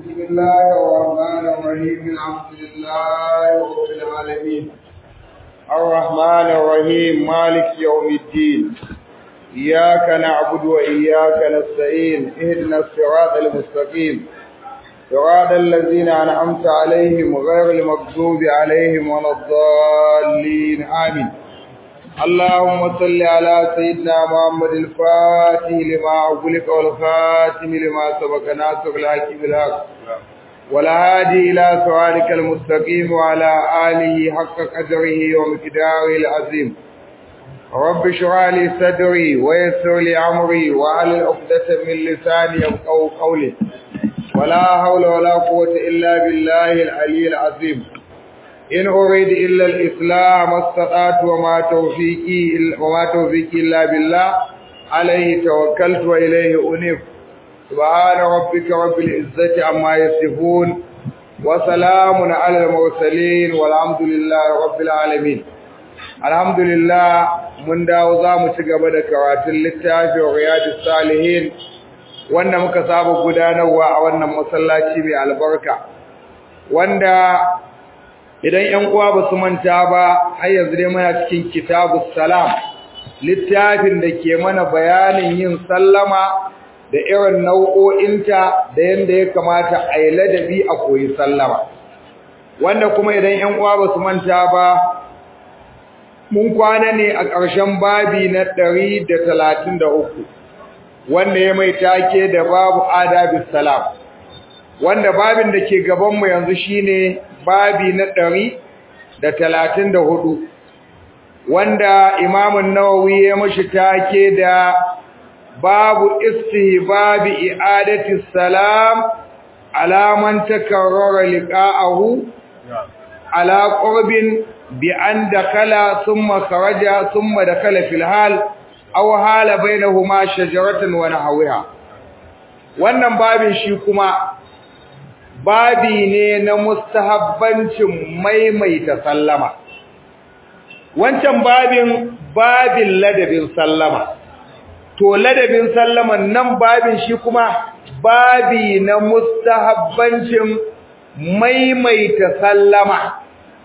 بسم الله الرحمن الرحيم الحمد لله رب العالمين الرحمن الرحيم مالك يوم الدين إياك نعبد وإياك نستعين اهدنا الصراط المستقيم صراط الذين أنعمت عليهم غير المغضوب عليهم ولا الضالين آمين اللهم صل على سيدنا محمد الفاتح لما أغلق والخاتم لما سبق ناصر الحق بالحق والهادي إلى صراطك المستقيم وعلى آله حق قدره ومقداره العظيم رب اشرح لي صدري ويسر لي أمري وعلى عقدة من لساني يفقهوا قولي ولا حول ولا قوة إلا بالله العلي العظيم إن أريد إلا الإسلام استطعت وما توفيقي وما توفيقي إلا بالله عليه توكلت وإليه أنيب سبحان ربك رب العزة عما يصفون وسلام على المرسلين والحمد لله رب العالمين الحمد لله mun dawo za mu ci gaba da karatun littafin riyadus salihin wanda muka saba gudanarwa a wannan masallaci mai albarka wanda idan ƴan uwa ba su manta ba har yanzu dai muna cikin kitabus salam littafin da ke mana bayanin yin sallama da irin nau'o'inta da yanda ya kamata a yi ladabi a koyi sallama wanda kuma idan ƴan uwa ba su manta ba mun kwana ne a ƙarshen babi na ɗari da talatin da uku wanda ya mai take da babu adabis salam wanda babin da ke gabanmu yanzu shine babi na ɗari da talatin da hudu wanda imamun nawawi ya mashi take da babu istihbabi i'adati salam alaman takarrara liqa'ahu ala qurbin bi an dakala thumma kharaja thumma dakala fil hal aw hala bainahuma shajaratan wa nahwiha wannan babin shi kuma babi ne na mustahabbancin maimaita sallama wancan babin babin ladabin sallama to ladabin sallaman nan babin shi kuma babi na mustahabbancin maimaita sallama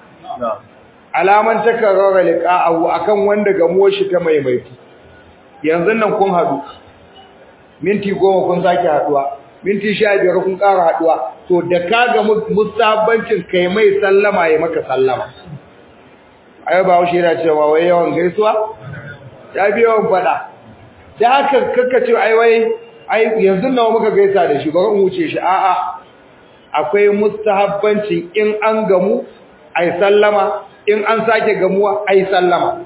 alaman takarrara liqa'ahu akan wanda gamo shi ta maimaitu yanzu nan kun hadu minti goma kun sake haduwa minti sha biyar kun ƙara haduwa to da ka ga musabbancin kai mai sallama ya maka sallama ai ba shi yana cewa wai yawan gaisuwa ya bi yawan fada da haka kaka ce ai wai ai yanzu nawa muka gaisa da shi bari in wuce shi a'a akwai mustahabbancin in an gamu ai sallama in an sake gamuwa ai sallama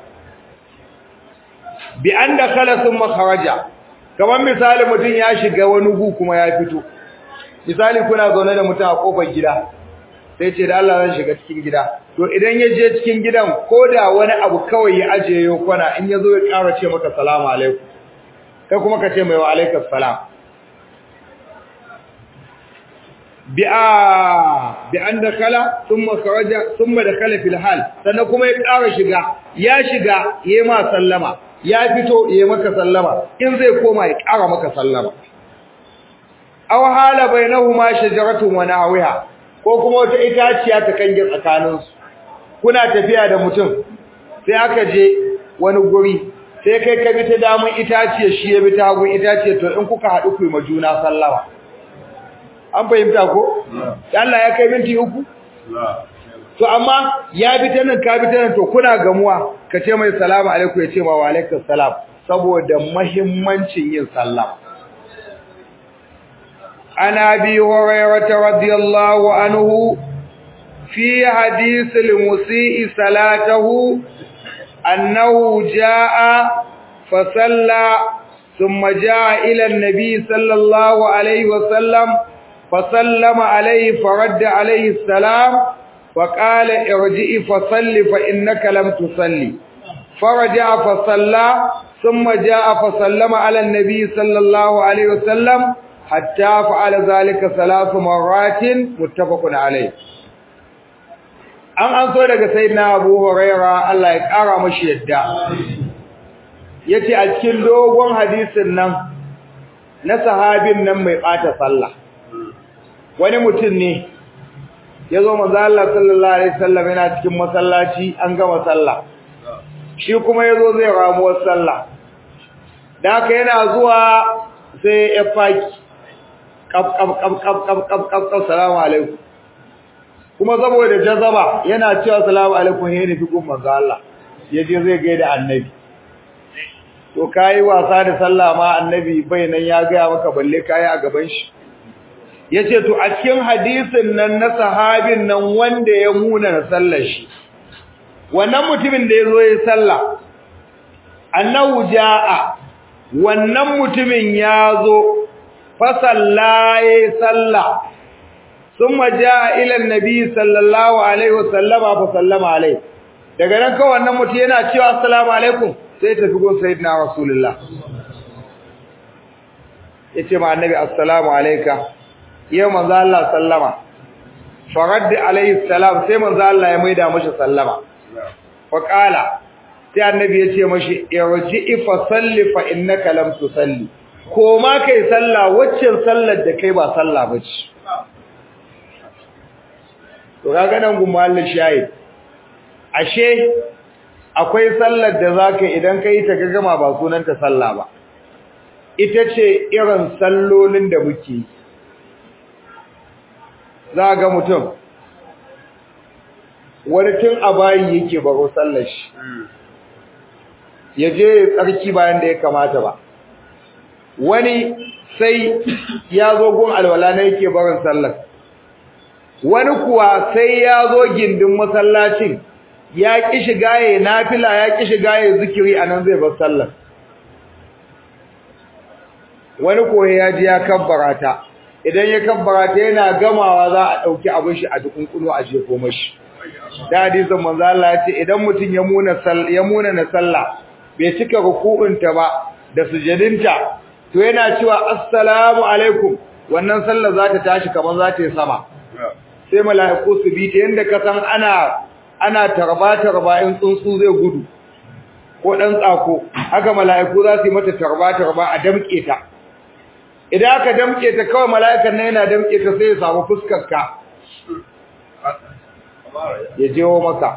bi an da kala sun makaraja kamar misali mutum ya shiga wani gu kuma ya fito misali kuna zaune da mutum a kofar gida sai ce da Allah zan shiga cikin gida to idan ya je cikin gidan ko da wani abu kawai ya ajiye yau kwana in ya zo ya ƙara ce maka salamu alaikum kai kuma ka ce mai wa alaikas salam bi a bi an da kala thumma kharaja thumma dakala fil hal sannan kuma ya ƙara shiga ya shiga yayi ma sallama ya fito yayi maka sallama in zai koma ya ƙara maka sallama aw hala bainahuma shajaratun wa nahwiha ko kuma wata itaciya ta kange tsakanin su kuna tafiya da mutum sai aka je wani guri sai kai ka bi ta damun itaciya shi ya bi ta hagun itaciya to in kuka haɗu ku yi majuna sallama an fahimta ko Allah ya kai minti uku to amma ya bi ta nan ka bi ta nan to kuna gamuwa ka ce mai salamu alaikum ya ce ma wa alaikum salam saboda muhimmancin yin sallama عن أبي هريرة رضي الله عنه في حديث المسيء صلاته أنه جاء فصلى ثم جاء إلى النبي صلى الله عليه وسلم فسلم عليه فرد عليه السلام فقال ارجئ فصل فإنك لم تصلي فرجع فصلى ثم جاء فسلم على النبي صلى الله عليه وسلم حتى فعل ذلك ثلاث مرات متفق عليه an an so daga sayyidina Abu Huraira Allah ya kara mashi yadda yace a cikin dogon hadisin nan na sahabin nan mai bata sallah wani mutum ne ya zo manzo Allah sallallahu alaihi wasallam yana cikin masallaci an gama sallah shi kuma yazo zai ramuwar sallah da haka yana zuwa sai ya faki kaf kaf kaf kaf kaf kaf kaf kaf salamu alaikum kuma saboda jazaba yana cewa salamu alaikum he ne fikun manzo Allah yaje zai gaida annabi to kai wasa da sallah ma annabi bai nan ya ga maka balle kai a gaban shi yace to a cikin hadisin nan na sahabin nan wanda ya muna na sallar shi wannan mutumin da yazo ya sallah annahu jaa wannan mutumin yazo fa sallaye sallah thumma jaa ila annabi sallallahu alaihi wasallama fa sallama alaihi daga nan kawai wannan mutum yana cewa assalamu alaikum sai tafi gun sayyidina rasulullah yace ma annabi assalamu alayka yau manzo Allah sallama farad alayhi salam sai manzo Allah ya maida mashi sallama fa qala sai annabi ya ce mashi irji fa salli fa innaka lam tusalli ko ma kai sallah waccan sallar da kai ba sallah bace to kaga nan gumallin shahid ashe akwai sallar da zaka idan kai ta gama ba sunanta sallah ba ita ce irin sallolin da muke za ga mutum wani tun a bayi yake baro sallar shi ya je tsarki bayan da ya kamata ba wani sai ya zo gun alwala na yake barin sallar wani kuwa sai ya zo gindin masallacin ya ƙi shiga ya nafila ya ƙi shiga ya zikiri a nan zai bar sallar wani koyi ya ji ya kabbara ta idan ya kabbara ta yana gamawa za a ɗauki abin shi a dukunkunu a jefo mashi da hadisin manzo Allah ya ce idan mutum ya muna ya muna na sallah bai cika ruku'unta ba da sujudinta to yana cewa assalamu alaikum wannan sallah za ta tashi kamar za ta yi sama sai mala'iku su bi ta yanda ka san ana ana tarba tarba in tsuntsu zai gudu ko dan tsako haka mala'iku za su yi mata tarba tarba a damƙe ta idan aka damke ta kawai mala'ikan nan yana damke ta sai ya samu fuskar ka ya jewo maka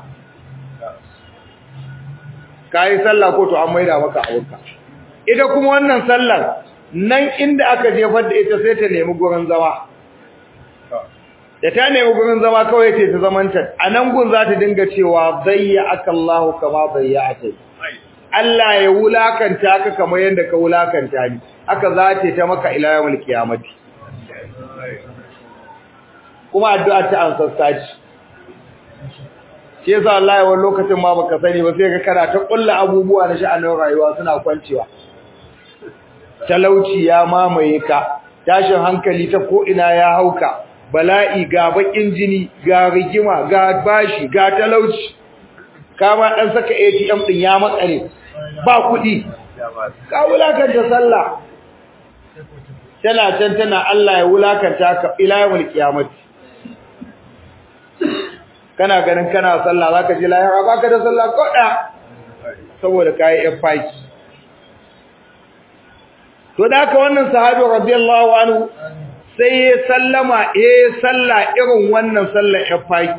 kai sallah ko to an maida maka awurka ita kuma wannan sallar nan inda aka jefar da ita sai ta nemi gurin zama da ta nemi gurin zama kawai ce ta zamanta a nan gun za ta dinga cewa zayya akallahu kama zayya'ata Allah ya wulakanta ka kamar yadda ka wulakanta ni haka za ta ta maka ila yawmul qiyamati kuma addu'a ta ansasta ce shi yasa Allah ya wani lokacin ma baka sani ba sai ka kana ta kulla abubuwa na sha'anin rayuwa suna kwancewa talauci ya mamaye ka tashin hankali ta ko ina ya hauka bala'i ga bakin jini ga rigima ga bashi ga talauci kama dan saka ATM din ya matsare ba kuɗi ka wulakanta sallah tana can tana Allah ya wulakanta ka ila yawmul qiyamati kana ganin kana sallah zaka ji lahira baka da sallah koda saboda kai faki. to da haka wannan sahabi radiyallahu anhu sai ya sallama eh sallah irin wannan sallar faki.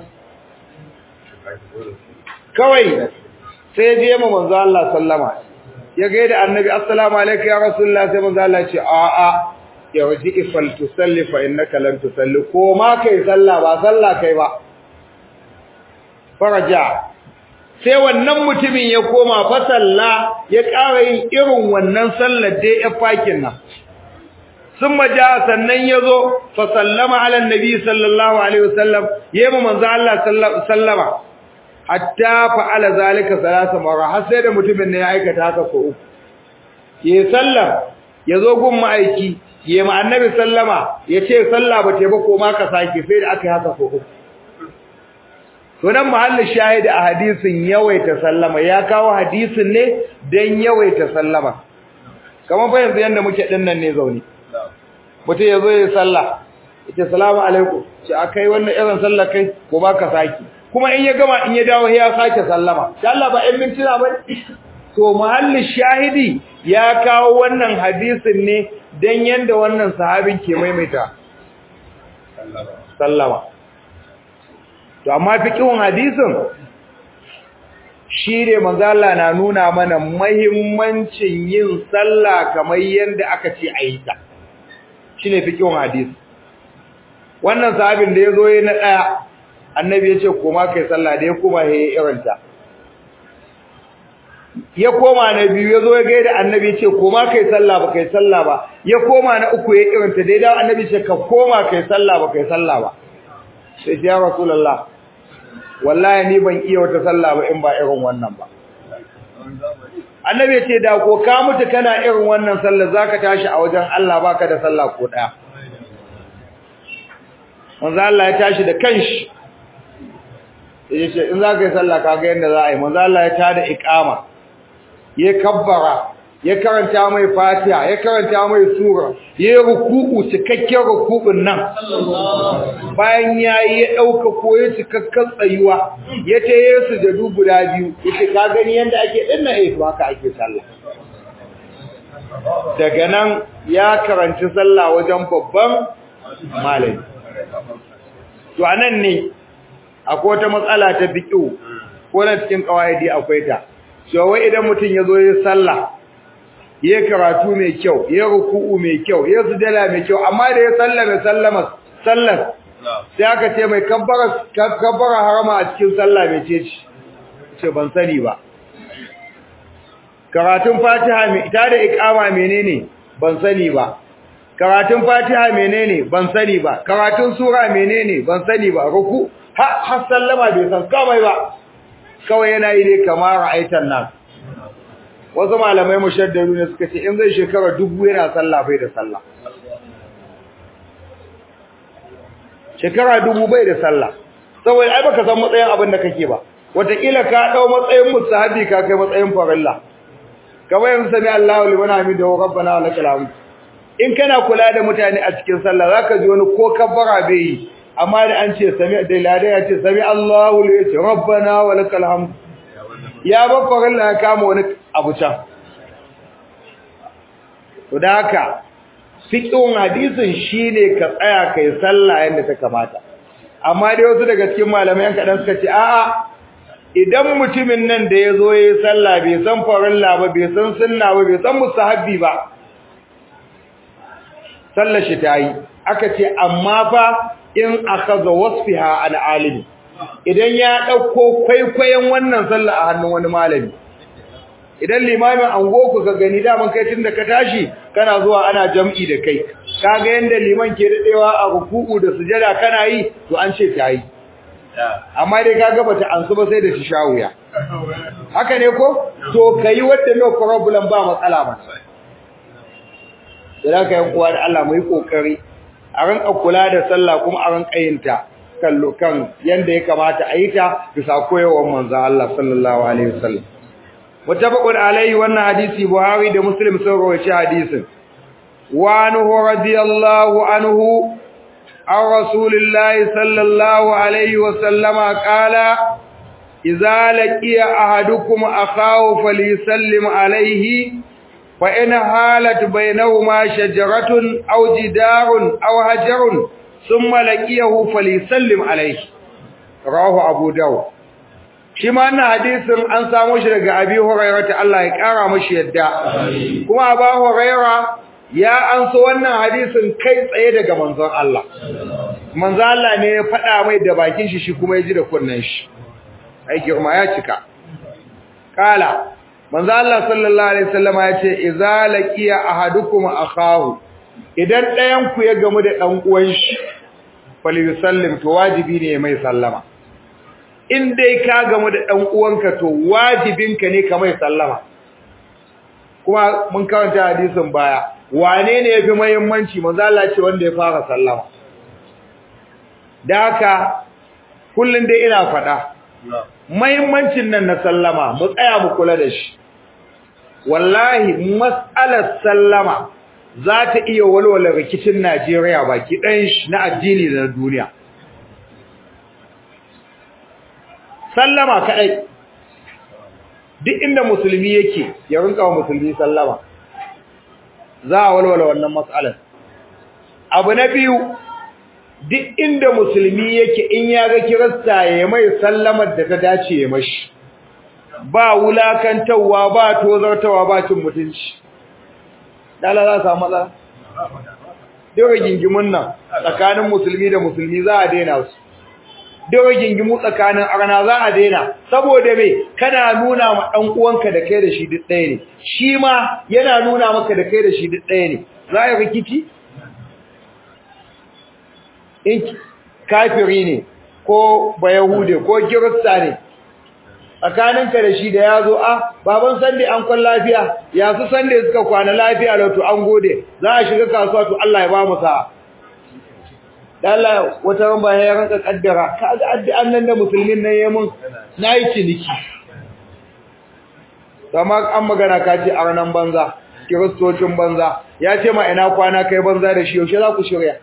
kawai sai je mu manzo Allah sallama ya ga da annabi assalamu alayka ya rasulullah sai manzo Allah ya ce a a ya waji ifal tusalli fa innaka lan tusalli ko ma kai sallah ba sallah kai ba faraja sai wannan mutumin ya koma fa salla ya ƙara yin irin wannan sallar da ya fakin nan summa ja sannan yazo fa sallama ala annabi sallallahu alaihi wasallam yema manzo Allah sallama hatta fa'ala zalika salasa marra har sai da mutumin ne ya aikata haka ko uku ye sallam yazo gun ma'aiki ye ma annabi sallama yace sallah ba ta ba ko ma ka sake sai da aka yi haka ko uku to nan mahallin shahidi a hadisin yawaita sallama ya kawo hadisin ne dan yawaita sallama kamar fa yanzu yanda muke dinnan ne zauni mutum yazo ya sallah yace salamu alaikum ce akai wannan irin sallah kai ko ba ka sake kuma in ya gama in ya dawo ya sake sallama insha Allah ba ɗan mintuna ba to muhallin shahidi ya kawo wannan hadisin ne dan yanda wannan sahabin ke maimaita sallama to amma fiqhun hadisin shi ne manzo Allah na nuna mana muhimmancin yin sallah kamar yanda aka ce a yi ta shine fiqhun hadisi wannan sahabin da yazo yayin na daya annabi ya ce koma kai sallah da ya koma yayin irinta ya koma na biyu ya zo ya gaida annabi ce koma kai sallah ba kai sallah ba ya koma na uku ya kiranta dai da annabi ce ka koma kai sallah ba kai sallah ba sai ya rasulullah wallahi ni ban iya wata sallah ba in ba irin wannan ba annabi ce da ko ka mutu kana irin wannan sallah zaka tashi a wajen Allah baka da sallah ko daya manzo Allah ya tashi da kanshi yace in zaka yi sallah kaga yanda za a yi manzo Allah ya tada iqama ya kabbara ya karanta mai fatiha ya karanta mai sura ya ruku'u cikakken ruku'un nan bayan yayi ya dauka koyi cikakken tsayuwa ya ce Yesu da du guda biyu yace ka gani yanda ake dinna eh to haka ake sallah daga nan ya karanci sallah wajen babban malami to anan ne akwai wata matsala ta fiqhu ko na cikin kawaidi akwai ta so wai idan mutum ya zo ya sallah ya karatu mai kyau ya ruku'u mai kyau ya sujada mai kyau amma da ya sallame sallama sallar sai aka ce mai kabbara kabbara harama a cikin sallah mai ce ce ban sani ba karatun fatiha mai ita da iqama menene ban sani ba karatun fatiha menene ban sani ba karatun sura menene ban sani ba ruku har sallama bai san komai ba kawai yana yi ne kamar ra'aitan nan wasu malamai mushaddaru ne suka ce in zai shekara dubu yana sallah bai da sallah shekara dubu bai da sallah saboda ai baka san matsayin abin da kake ba wataƙila ka ɗau matsayin musahabi ka kai matsayin farilla kamar yanzu sami Allahu liman hamidahu rabbana wa lakal hamd in kana kula da mutane a cikin sallah zaka ji wani ko kabbara bai yi amma da an ce sami da lada ya ce sami Allahu li yace rabbana wa lakal hamd ya babbar Allah ya kama wani abu can to da haka fiqhun hadisin shine ka tsaya kai sallah yanda ta kamata amma dai wasu daga cikin malamai kadan suka ce a'a idan mutumin nan da yazo yayi sallah bai san farilla ba bai san sunna ba bai san mustahabbi ba sallar shi tayi aka ce amma fa in akhadha wasfiha an alimi idan ya dauko kwaikwayon wannan sallah a hannun wani malami idan limamin angoku ka gani daman kai tunda ka tashi kana zuwa ana jam'i da kai kaga yanda liman ke dadewa a ruku'u da sujada kana yi to an ce tayi amma dai kaga bata ansu ba sai da shawuya haka ne ko to kai wanda no problem ba matsala ba sai ka yi kuwa da Allah mu yi kokari a ranka kula da sallah kuma a ranka yin ta kallo kan yanda ya kamata a yi ta bisa koyarwar manzo Allah sallallahu alaihi wasallam muttafaqun alaihi wannan hadisi Buhari da Muslim sun rawaita hadisin wa anhu radiyallahu anhu an rasulillahi sallallahu alaihi wasallama qala idza laqiya ahadukum akhahu falyusallim alaihi فإن حالت بينهما شجرة أو جدار أو هجر ثم لقيه فليسلم عليه رواه أبو داود shi ma wannan hadisin an samu shi daga Abi Hurairah ta Allah ya kara mashi yadda kuma Abu Hurairah ya anso wannan hadisin kai tsaye daga manzon Allah manzon Allah ne ya faɗa mai da bakin shi shi kuma ya ji da kunnen shi ai girma ya cika kala manzo Allah sallallahu alaihi wasallama yace idza laqiya ahadukum akahu idan ɗayan ku ya gamu da dan uwan shi falyusallim to wajibi ne mai sallama in dai ka gamu da dan uwanka to wajibinka ne ka mai sallama kuma mun karanta hadisin baya wane ne yafi muhimmanci manzo Allah ce wanda ya fara sallama da haka kullun dai ina faɗa muhimmancin nan na sallama mu tsaya mu kula da shi wallahi mas'alar sallama za ta iya walwala rikicin Najeriya baki ɗayan shi na addini da na duniya sallama kaɗai duk inda musulmi yake ya rinka wa musulmi sallama za a walwala wannan mas'alar abu na biyu duk inda musulmi yake in ya ga kirista ya mai sallamar da ta dace ya mashi ba wulakantawa ba tozartawa ba cin mutunci dala za samu matsala dole gingimin nan tsakanin musulmi da musulmi za a daina su dole gingimu tsakanin arna za a daina saboda me kana nuna ma dan uwanka da kai da shi duk ɗaya ne shi ma yana nuna maka da kai da shi duk ɗaya ne za a rikici in kafiri ne ko bayahude ko kirista ne tsakaninka da shi da ya zo a baban sande an kwan lafiya ya su sande suka kwana lafiya da to an gode za a shiga kasuwa to Allah ya ba mu sa'a Allah wata ran bayan ya ranka kaddara ka ga addu'an nan da musulmin nan yayin mun nayi ciniki amma an magana ka ce arnan banza kiristocin banza ya ce ma ina kwana kai banza da shi yaushe za ku shirya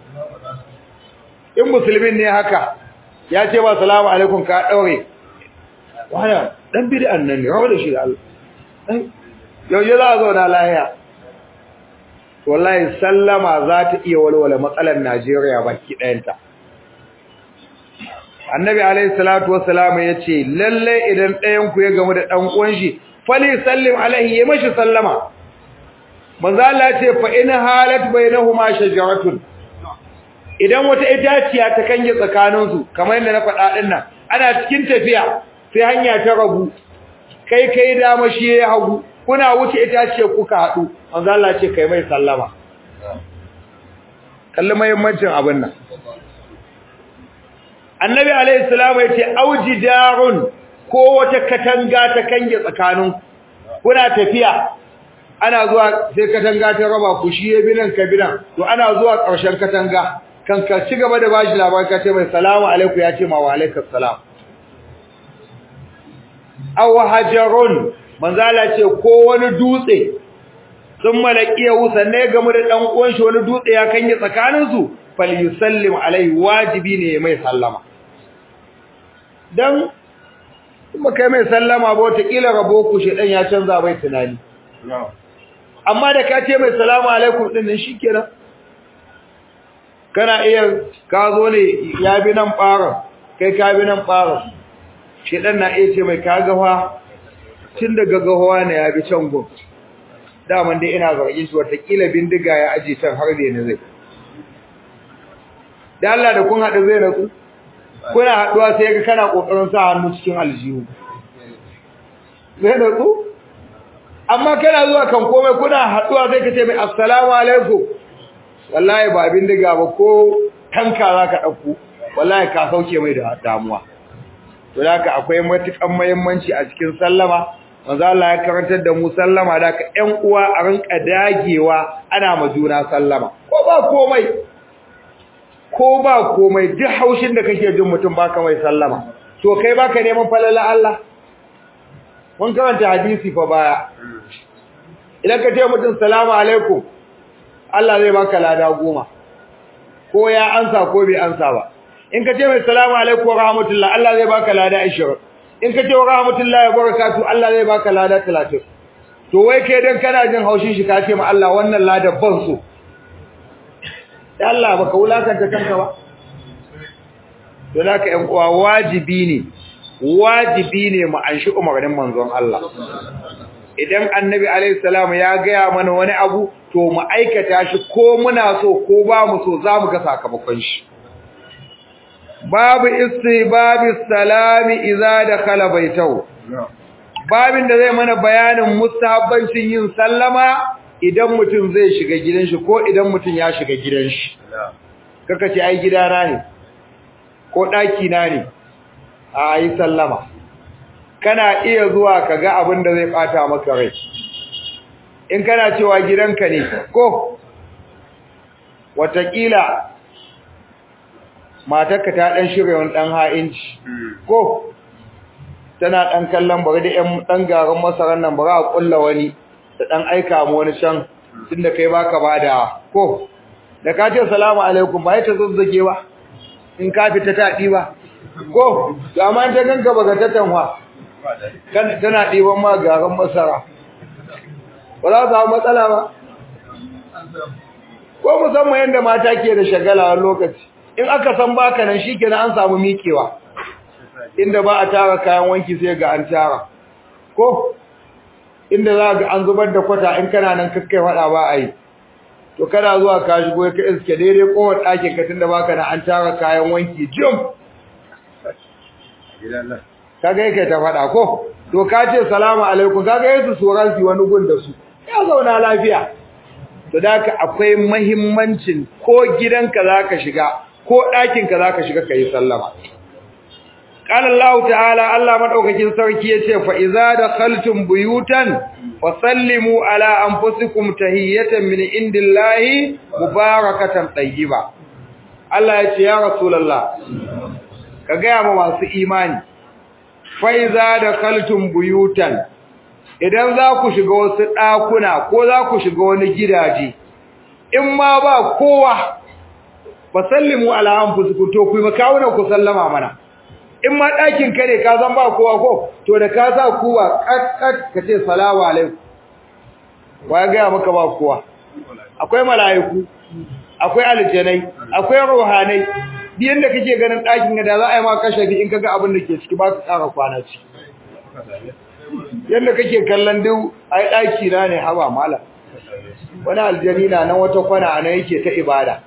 in musulmin ne haka ya ce ba salamu alaikum ka daure wani dan bid'an nan ne rawa da shi da Allah yaushe za a zauna lahiya wallahi sallama za ta iya walwala matsalar Najeriya baki ɗayanta annabi alaihi salatu wassalam ya ce lalle idan ɗayan ku ya gamu da ɗan uwan shi fali sallim alaihi ya mashi sallama manzo Allah ce fa in halat bainahuma shajaratun idan wata itaciya ta kange tsakaninsu kamar yadda na faɗa ɗin nan ana cikin tafiya sai hanya ta rabu kai kai dama shi ya hagu kuna wuce itaciya kuka haɗu manzo Allah ce kai mai sallama kalli muhimmancin abin nan annabi alaihi salamu ya ce aujidarun ko wata katanga ta kange tsakanin kuna tafiya ana zuwa sai katanga ta raba ku shi ya binan ka binan to ana zuwa ƙarshen katanga kan ka ci gaba da bashi labari ka ce mai salamu alaikum ya ce ma wa alaikum salam aw hajarun manzala ce ko wani dutse sun malakiya sanne game da dan uwan shi wani dutse ya kanye tsakanin su falyusallim alaihi wajibi ne mai sallama dan kuma kai mai sallama ba wata kila rabo ku shedan ya canza bai tunani amma da ka ce mai salamu alaikum din nan shikenan kana iya ka zo ne ya bi nan fara kai ka bi nan fara shedan na iya ce mai kaga fa tun daga gahowa ne ya bi can gun daman dai ina zargin shi watakila bindiga ya aje can har da ne zai da Allah da kun haɗu zai natsu kuna haɗuwa sai ga kana kokarin sa hannu cikin aljihu zai natsu amma kana zuwa kan komai kuna haɗuwa sai ka ce mai assalamu alaikum wallahi ba bindiga ba ko tanka zaka dauko wallahi ka sauke mai da damuwa to haka akwai matukan muhimmanci a cikin sallama manzo Allah ya karantar da mu sallama da ka ƴan uwa a rinka dagewa ana ma juna sallama ko ba komai ko ba komai duk haushin da kake jin mutum baka mai sallama to kai baka neman falala Allah mun karanta hadisi fa baya idan ka ce mutum salamu alaikum Allah zai baka lada goma ko ya ansa ko bai ansa ba in ka ce mai salamu alaikum wa rahmatullah Allah zai baka lada 20 in ka ce wa rahmatullah wa barakatuh Allah zai baka lada 30 to wai kai dan kana jin haushin shi ka ce ma Allah wannan lada ban so da Allah baka wulakanta kanka ba to naka ƴan uwa wajibi ne wajibi ne mu anshi umarnin manzon Allah idan annabi alaihi salam ya gaya mana wani abu to mu aikata shi ko muna so ko ba mu so za mu ga sakamakon shi babu istibabi salami idza dakhala baitahu babin da zai mana bayanin mustahabbancin yin sallama idan mutum zai shiga gidan shi ko idan mutum ya shiga gidan shi kaka ce ai gidana ne ko daki na ne a yi sallama kana iya zuwa ka ga abin da zai bata maka rai in kana cewa gidanka ne ko watakila matarka ta dan shirya wani dan ha'inci ko tana dan kallon bari da ƴan dan garin masaran nan bari a kulla wani da dan aika mu wani can tunda kai baka bada ko da ka ce assalamu alaikum ba ta zazzage ba in ka fita ta ba ko to amma ta ganka baka ta tanwa tana ɗiban ma garin masara ba za su samu matsala ba ko musamman yadda mata ke da shagala wani lokaci in aka san baka nan shikenan an samu miƙewa inda ba a tara kayan wanki sai ga an tara ko inda za ga an zubar da kwata in kana nan kakkai fada ba a yi to kana zuwa ka shigo ka iske daidai kowar ɗakin ka tunda baka nan an tara kayan wanki jim kaga yake ta fada ko to ka ce salamu alaikum kaga yesu tsoron su wani gun da su ya zauna lafiya to da akwai mahimmancin ko gidanka zaka shiga ko ɗakinka zaka shiga kai sallama qala Allah ta'ala Allah madaukakin sarki yace fa iza dakhaltum buyutan fasallimu ala anfusikum tahiyatan min indillahi mubarakatan tayyiba Allah yace ya rasulullah ka ga ma masu imani fa iza dakhaltum buyutan idan za ku shiga wasu ɗakuna ko za ku shiga wani gidaje in ma ba kowa fasallimu ala anfusikum to ku makawunan ku sallama mana in ma ɗakin ka ne ka zan ba kowa ko to da ka sa kuwa kat ka ce salamu alaikum wa ya gaya maka ba kowa akwai mala'iku akwai aljanai akwai ruhanai duk yanda kake ganin ɗakin da za a yi ma kashafi in kaga abin da ke ciki ba ka ƙara kwana ciki yadda kake kallon duk ai ɗaki na ne haba mala wani aljani na nan wata kwana a nan yake ta ibada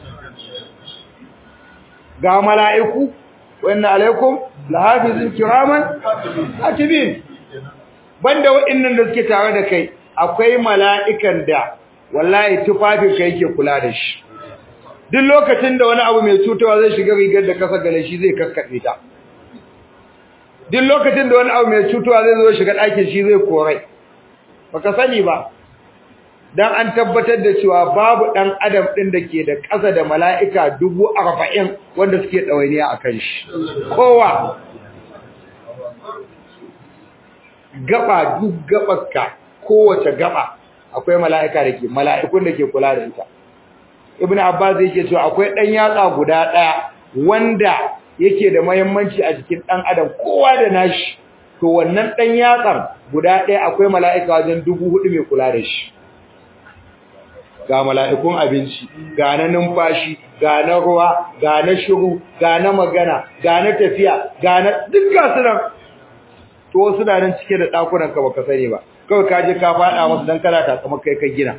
ga mala'iku wanda alaikum lahafizin kiraman atibin banda waɗannan da suke tare da kai akwai mala'ikan da wallahi tufafin ka yake kula da shi duk lokacin da wani abu mai cutarwa zai shiga rigar da kasa gale shi zai kakkaɓe ta duk lokacin da wani abu mai cutuwa zai zo shiga ɗakin shi zai korai baka sani ba dan an tabbatar da cewa babu ɗan adam ɗin da ke da ƙasa da mala'ika dubu arba'in wanda suke ɗawainiya a kan shi kowa gaba duk gabarka kowace gaba akwai mala'ika da ke mala'ikun da ke kula da ita ibn abbas yake cewa akwai ɗan yatsa guda ɗaya wanda yake da muhimmanci a jikin dan adam kowa da nashi to wannan dan yatsar guda ɗaya akwai mala'ika wajen dubu hudu mai kula da shi ga mala'ikun abinci ga na numfashi ga na ruwa ga na shiru ga na magana ga na tafiya ga na duk ga su nan to wasu na nan cike da ɗakunan ka baka sani ba kawai ka je ka faɗa musu dan kana takama kai ka gina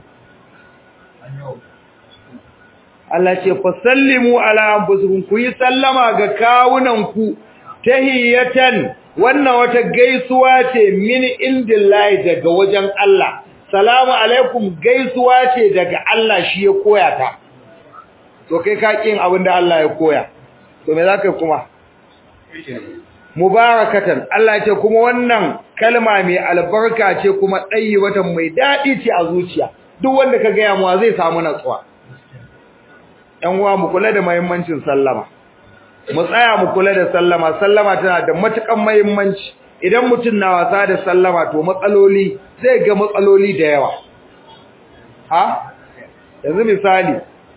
Allah ce fasallimu ala anfusikum ku yi sallama ga kawunanku tahiyatan wannan wata gaisuwa ce min indillahi daga wajen Allah salamu alaikum gaisuwa ce daga Allah shi ya koya ta to kai ka kin abin da Allah ya koya to me zaka kuma mubarakatan Allah ya ce kuma wannan kalma mai albarka ce kuma watan mai dadi ce a zuciya duk wanda ka ga yamuwa zai samu natsuwa ‘yan uwa mu kula da mahimmancin sallama, mu tsaya mu kula da sallama, sallama tana da matuƙan mahimmanci, idan mutum na wasa da sallama to matsaloli zai ga matsaloli da yawa. Ha? Yanzu misali,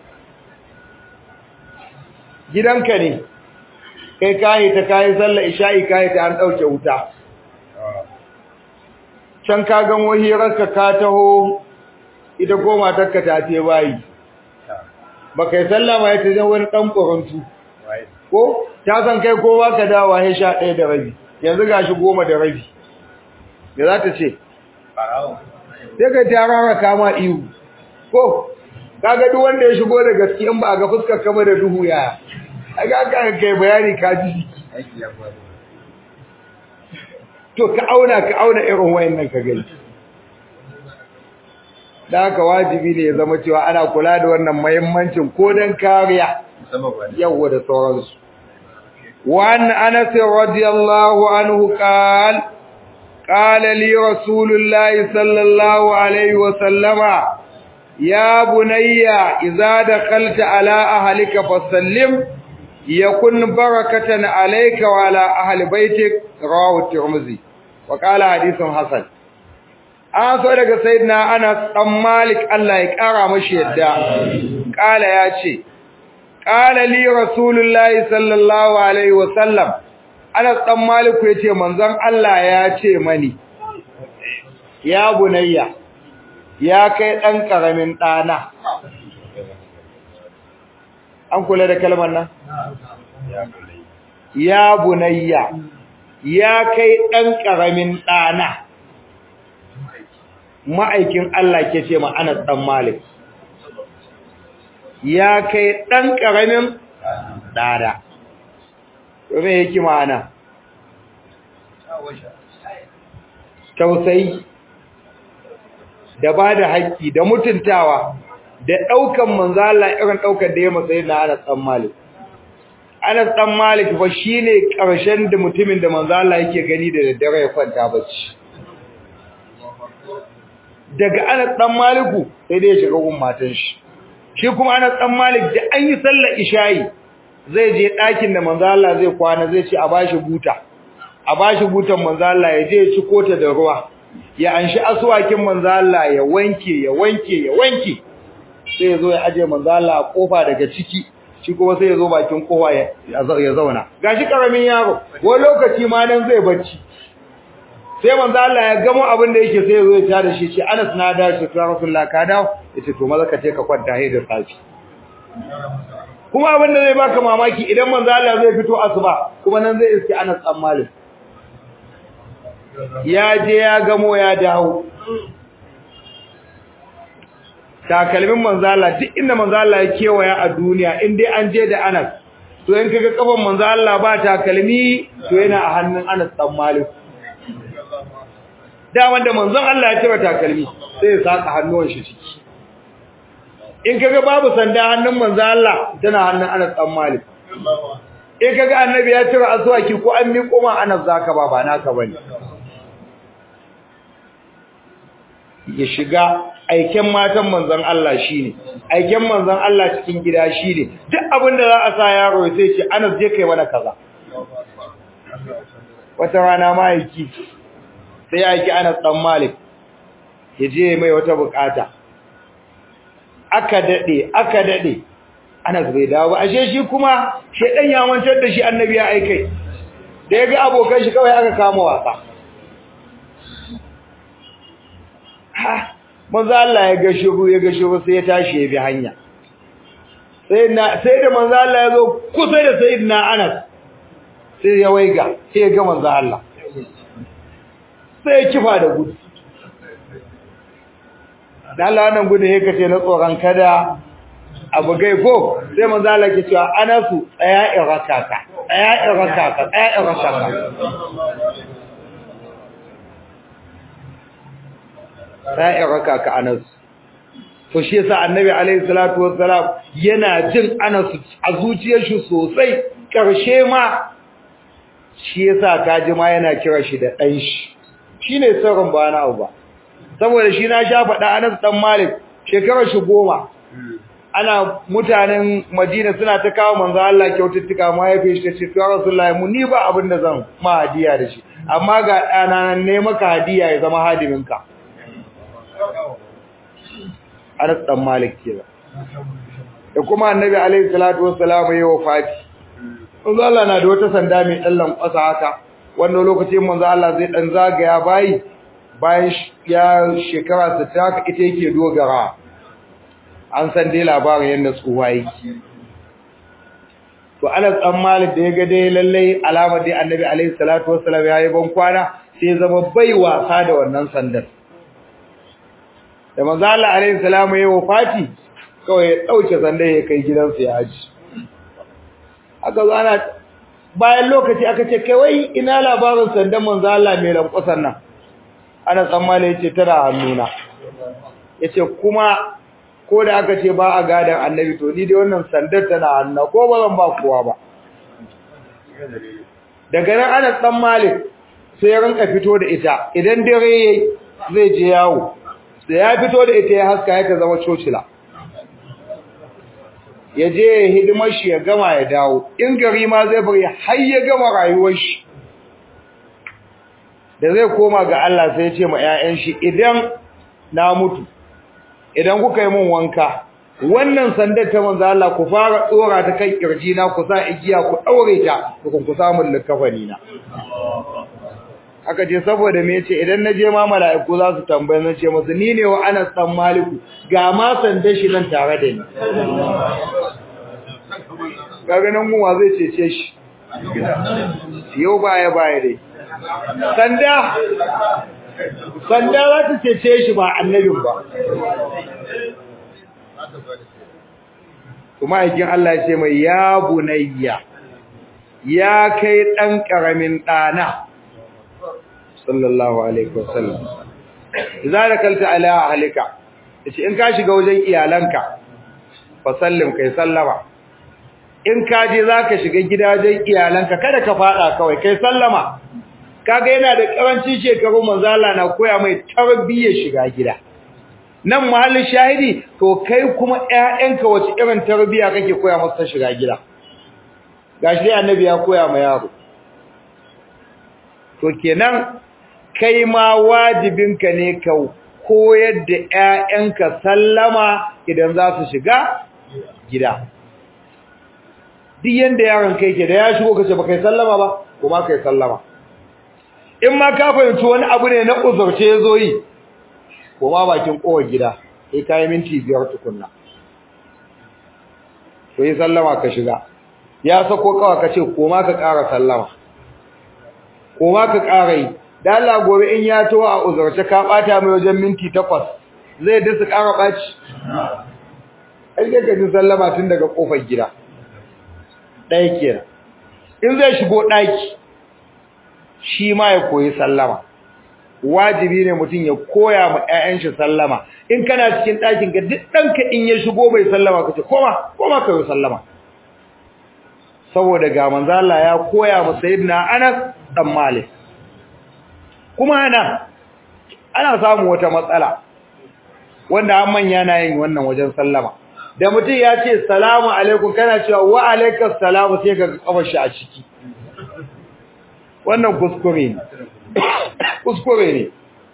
gidanka ne, kai kayi ta kayi sallah isha'i kayi ta an ɗauke wuta. Can ka gan wahirarka ka taho, ita goma takka ta ce bayi. baka yi sallama ya tajen wani ɗan ƙorantu ko ta san kai ko ba ka dawa ya sha ɗaya da rabi yanzu ga shi goma da rabi me za ta ce sai ka ta rara kama ihu ko kaga duk wanda ya shigo da gaske in ba a ga fuskar kama da duhu yaya a ga ka kai bayani ka ji to ka auna ka auna irin wayannan ka gani da haka wajibi ne ya zama cewa ana kula da wannan muhimmancin ko dan kariya yawa da sauransu وعن أنس رضي الله عنه قال قال لي رسول الله صلى الله عليه وسلم يا بني إذا دخلت على أهلك فسلم يكن بركة عليك وعلى أهل بيتك رواه الترمذي وقال حديث حسن an so daga sayyidina Anas dan Malik Allah ya kara mashi yadda kala ya ce qala li rasulullahi sallallahu alaihi wasallam Anas dan Malik yace manzon Allah ya ce mani ya bunayya ya kai dan karamin dana an kula da kalmar nan ya bunayya ya kai dan karamin dana ma'aikin Allah ke ce ma Anas dan Malik ya kai dan karamin dada to me yake ma'ana tausayi da ba da haƙƙi da mutuntawa da ɗaukan manzo Allah irin ɗaukar da ya matsayi na Anas ɗan Malik. Anas ɗan Malik fa shine ƙarshen da mutumin da manzo Allah yake gani da daddare ya kwanta bacci. Daga Anas ɗan Maliku sai dai ya shiga gun matan shi. Shi kuma Anas ɗan Malik da an yi sallar isha'i zai je ɗakin da manzo Allah zai kwana zai ce a bashi buta. A bashi butan manzo Allah ya je ya ci kota da ruwa. Ya anshi asuwakin manzo Allah ya wanke ya wanke ya wanke. sai ya zo ya aje manzo Allah a kofa daga ciki shi kuma sai ya zo bakin kofa ya zauna gashi karamin yaro wani lokaci ma nan zai bacci sai manzo Allah ya gamo abin da yake sai ya zo ya tada shi ce Anas na da shi ya Rasulullah ka dawo yace to maza ka je ka kwanta hai da safi kuma abin da zai baka mamaki idan manzo Allah zai fito asuba kuma nan zai iske Anas dan Malik ya je ya gamo ya dawo takalmin manzala duk inda manzala ya kewaya a duniya in dai an je da Anas to in kaga kafan manzala ba takalmi to yana a hannun Anas dan Malik da wanda manzon Allah ya cire takalmi sai ya saka hannuwan shi ciki in kaga babu sanda hannun manzon Allah tana hannun Anas dan Malik in kaga annabi ya cire aswaki ko an miƙo ma Anas zaka ba ba naka bane ya shiga aiken matan manzon Allah shine aiken manzon Allah cikin gida shine duk abin da za a sa yaro sai ce Anas je kai mana kaza wata rana mahaifi sai ya aiki Anas dan Malik ya je mai wata bukata aka dade aka dade Anas bai dawo ba ashe shi kuma shedan ya mantar da shi annabi ya aikai da ya ga abokan shi kawai aka kama wasa ha manzo Allah ya ga shiru ya ga shiru sai ya tashi ya bi hanya sai na sai da manzo Allah ya zo kusa da sayyidina Anas sai ya waiga sai ya ga manzo Allah sai ya kifa da gudu dan Allah wannan gudu yake kace na tsoron kada abu gai ko sai manzo Allah ke cewa Anasu tsaya irakaka tsaya irakaka tsaya irakaka ra'in raka ka anas to shi yasa annabi alaihi salatu wassalam yana jin anas a zuciyar shi sosai karshe ma shi yasa kaji ma yana kira shi da dan shi shine sirrin ba na ba saboda shi na sha faɗa anas dan malik shekarar shi goma ana mutanen Madina suna ta kawo manzo Allah kyaututtuka ma ya fice ce to Rasulullahi mu ni ba abin da zan ma hadiya da shi amma ga ɗana ne maka hadiya ya zama hadiminka Anas dan Malik kenan da kuma Annabi alaihi salatu wassalam ya wafati manzo Allah na da wata sanda mai dallan kwasa haka wannan lokacin manzo Allah zai dan zagaya bayi bayan ya shekara 60 haka ita yake dogara an san dai labarin yanda tsuwa yake to Anas dan Malik da ya ga dai lalle alamar dai Annabi alaihi salatu wassalam yayi ban kwana sai zama bai wasa da wannan sandar da manzo Allah alaihi salamu ya wafati kawai ya dauke sandar ya kai gidansa ya aji aka zo ana bayan lokaci aka ce kai wai ina labarin sandan manzo Allah mai lankwasan nan ana tsammani yace tana hannuna yace kuma ko da aka ce ba a gadan annabi to ni dai wannan sandar tana hannuna ko ba zan ba kowa ba daga nan ana dan Malik sai ya rinka fito da ita idan dare yayi zai je yawo da ya fito da ita ya haska ya ta zama cocila ya je ya hidimar shi ya gama ya dawo in gari ma zai bari har ya gama rayuwar shi da zai koma ga Allah sai ya ce ma 'ya'yan shi idan na mutu idan kuka yi min wanka wannan sandar ta manzo Allah ku fara tsora ta kan kirji na ku sa igiya ku daure ta ku ku samu likafani na aka ce saboda me yace idan na je ma mala'iku za su tambaye na ce musu ni ne wa Anas dan Maliku ga ma sanda shi nan tare da ni kaga nan mu zai cece shi yau baya baya dai sanda sanda za ta cece shi ba annabin ba kuma aikin Allah ya ce mai ya bunayya ya kai dan karamin dana sallallahu alaihi wasallam idza dakalta ala ahlika yace in ka shiga wajen iyalanka fa sallim kai sallama in ka je zaka shiga gidajen iyalanka kada ka fada kawai kai sallama kaga yana da karancin shekaru manzo Allah na koya mai tarbiyyar shiga gida nan mahallin shahidi to kai kuma ƴaƴanka wace irin tarbiyya kake koya musu ta shiga gida gashi annabi ya koya ma yaro to kenan kai ma wajibinka ne ka koyar da ƴaƴanka sallama idan za su shiga gida duk yanda yaron kai ke da ya shigo kace ba kai sallama ba kuma kai sallama in ma ka fahimci wani abu ne na uzurce yazo yi kuma bakin kowar gida sai kai minti biyar tukunna to yi sallama ka shiga ya sako kawa kace koma ka ƙara sallama koma ka ƙara yi da Allah gobe in ya to a uzurce ka bata mai wajen minti 8 zai da su ƙara baci ai ga ji sallama tun daga kofar gida ɗaya kenan in zai shigo ɗaki shi ma ya koyi sallama wajibi ne mutum ya koya ma ƴaƴan shi sallama in kana cikin ɗakin ka duk ɗanka in ya shigo bai sallama kace koma koma ka yi sallama saboda ga manzo Allah ya koya ma sayyidina Anas dan Malik kuma ana ana samu wata matsala wanda an manya na yin wannan wajen sallama da mutum ya ce salamu alaikum kana cewa wa alaikas salamu sai ka kafar shi a ciki wannan kuskure ne kuskure ne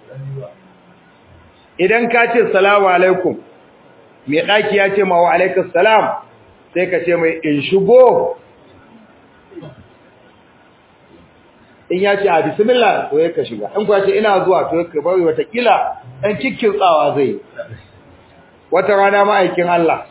idan ka ce salamu alaikum mai daki ya ce ma wa alaikas salam sai ka ce mai in shigo in ya ce a bismillah to ya ka shiga in kuwa ce ina zuwa to ya ka bari watakila ɗan cikin tsawa zai wata rana ma'aikin Allah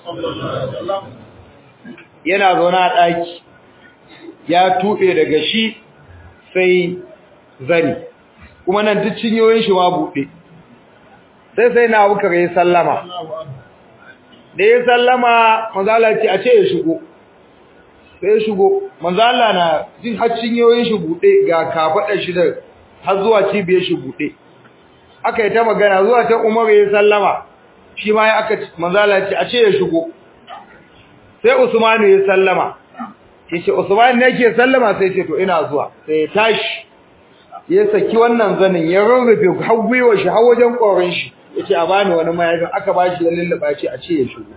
yana zaune a ɗaki ya tuɓe daga shi sai zani kuma nan duk cinyoyin shi ma buɗe sai sai na abu ya sallama da ya sallama manzala ce a ce ya shigo sai ya shigo manzala na jin har cinyoyin shi buɗe ga kafaɗar shi da har zuwa cibiyar shi buɗe aka yi ta magana zuwa ta umar ya sallama shi ma ya aka manzala ce a ce ya shigo sai usmanu ya sallama yace usman ne yake sallama sai ce to ina zuwa sai ya tashi ya saki wannan zanin ya rurrufe har gwiwa shi har wajen korin shi yace a bani wani mayafin aka bashi ya lulluba ce a ce ya shigo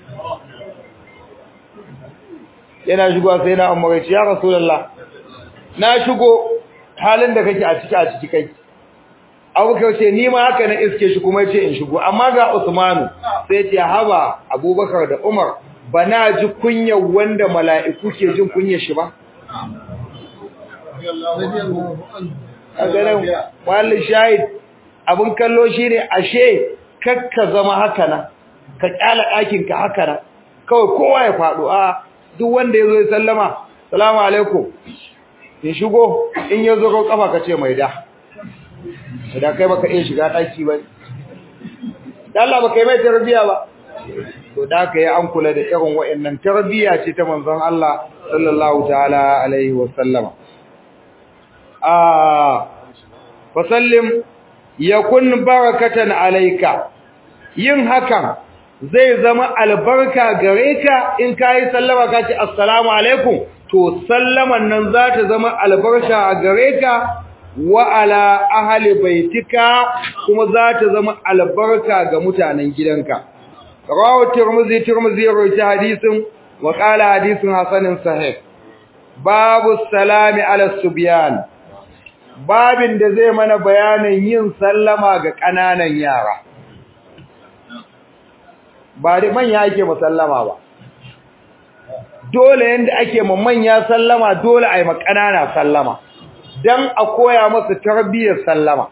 yana shigo sai na umar ya ce ya rasulullah na shigo halin da kake a ciki a ciki kai abubakar ce ni ma haka na iske shi kuma ce in shigo amma ga usmanu sai ce haba abubakar da umar ba na ji kunyar wanda mala'iku ke jin kunyar shi ba a ganin wallin shahid abin kallo shi ne ashe kakka zama haka na ka kyala ɗakinka haka na kawai kowa ya faɗo a duk wanda ya zo ya sallama salamu alaikum in shigo in ya zo kafa ka ce mai da da kai baka iya shiga daki ba da Allah baka yi mai tarbiya ba to da ka yi an kula da irin wa'annan tarbiya ce ta manzon Allah sallallahu ta'ala alaihi wa sallama ah fa sallim yakun barakatan alayka yin hakan zai zama albarka gare ka in kai sallama ka ce assalamu alaikum to sallaman nan za ta zama albarka a gare ka wa ala ahli baitika kuma za ta zama albarka ga mutanen gidanka rawu tirmizi tirmizi ya rawaita hadisin wa qala hadisin hasanin sahih babu salami ala subyan babin da zai mana bayanin yin sallama ga kananan yara ba da manya ake musallama ba dole yanda ake ma manya sallama dole ai ma kanana sallama dan a koya masa tarbiyyar sallama